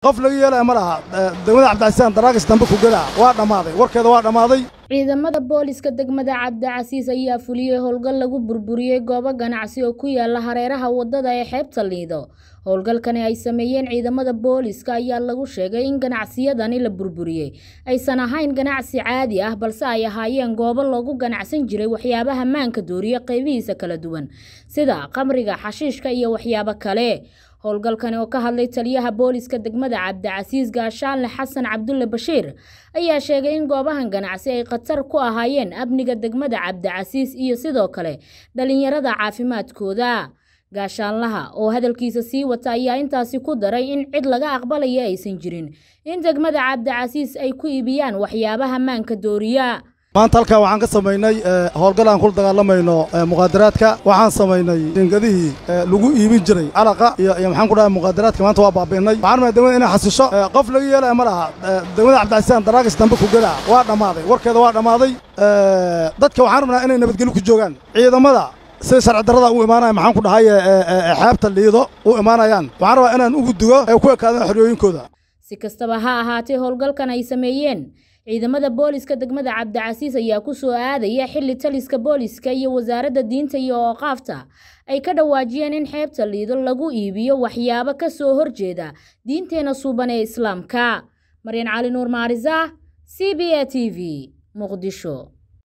qof laga yeelaya ma laha degmada cabdicasiisaan daraagis dambe ku gadaa waa dhammaaday warkeeda waa dhammaaday ciidamada booliska degmada cabdicasiis ayaa fuliyey howlgal lagu burburiyey goobo ganacsi oo ku yaala hareeraha wadada ee xeebta liido howlgalkani ay sameeyeen ciidamada booliska ayaa lagu sheegay in ganacsiyadani la burburiyey aysan ahayn ganacsi caadi ah balse ay ahaayeen goobo loogu ganacsan jiray waxyaabaha maanka dooriya qaybihiisa kala duwan sida qamriga xashiishka iyo waxyaabo kale howlgalkani oo ka hadlay taliyaha booliska degmada cabdicasiis gaashaanle xasan cabdulle bashiir ayaa sheegay in goobahan ganacsi ay khatar ku ahaayeen amniga degmada cabdicasiis iyo sidoo kale dhalinyarada caafimaadkooda gaashaanlaha oo hadalkiisa sii wata ayaa intaasi ku daray in cid laga aqbalaya aysan jirin in degmada cabdicasiis ay ku iibiyaan waxyaabaha maanka dooriya maanta halkaa waxaan ka samaynay howlgal aan kula dagaalamayno muqaadaraadka waxaan samaynay dingadihii lagu iibin jiray calaqa iyo iyo maxaan ku dhahay muqaadaraadka maanta waa baabi'inay waxaan rabnaa degmada inay xasisho qof laga yeelaya ma laha degmada cabdicasiisaan daraagis dambe ku gadaa waa dhammaaday warkeeda waa dhammaaday dadka waxaan rabnaa inay nabadgelyo ku joogaan ciidamada sida sharci darrada u imaanaya maxaan ku dhahay xeebta liido u imaanayaan waxaan rabaa inaan ugu dugo ee ku ekaadaan xoriyooyinkooda si kastaba ha ahaatee howlgalkan ay sameeyeen ciidamada booliska degmada cabdicasiis ayaa ku soo aadaya xilli taliska booliska iyo wasaaradda diinta iyo ooqaafta ay ka dhawaajiyeen in xeebta liido lagu iibiyo waxyaabo ka soo horjeeda diinteena suuban ee islaamka maryan cali nuur maarisa c b a t v muqdisho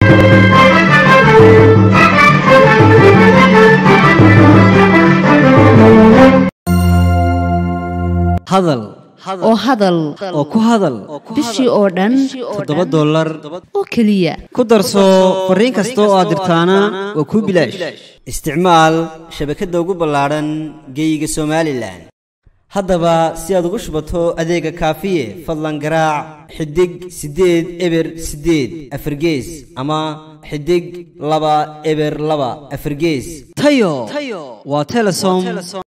hadal oo hadal oo ku hadal bishii oo dhan toddoba dollar oo keliya ku darso fariin kasta oo aad dirtaana waa kuu bilaash isticmaal shabakadda ugu ballaadhan geeyiga somalilan haddaba si aad ugu shubato adeega kaafiye fadlan garaac xidig siddeed eber siddeed afargees ama xidig laba eber laba afargees tayo waa telesom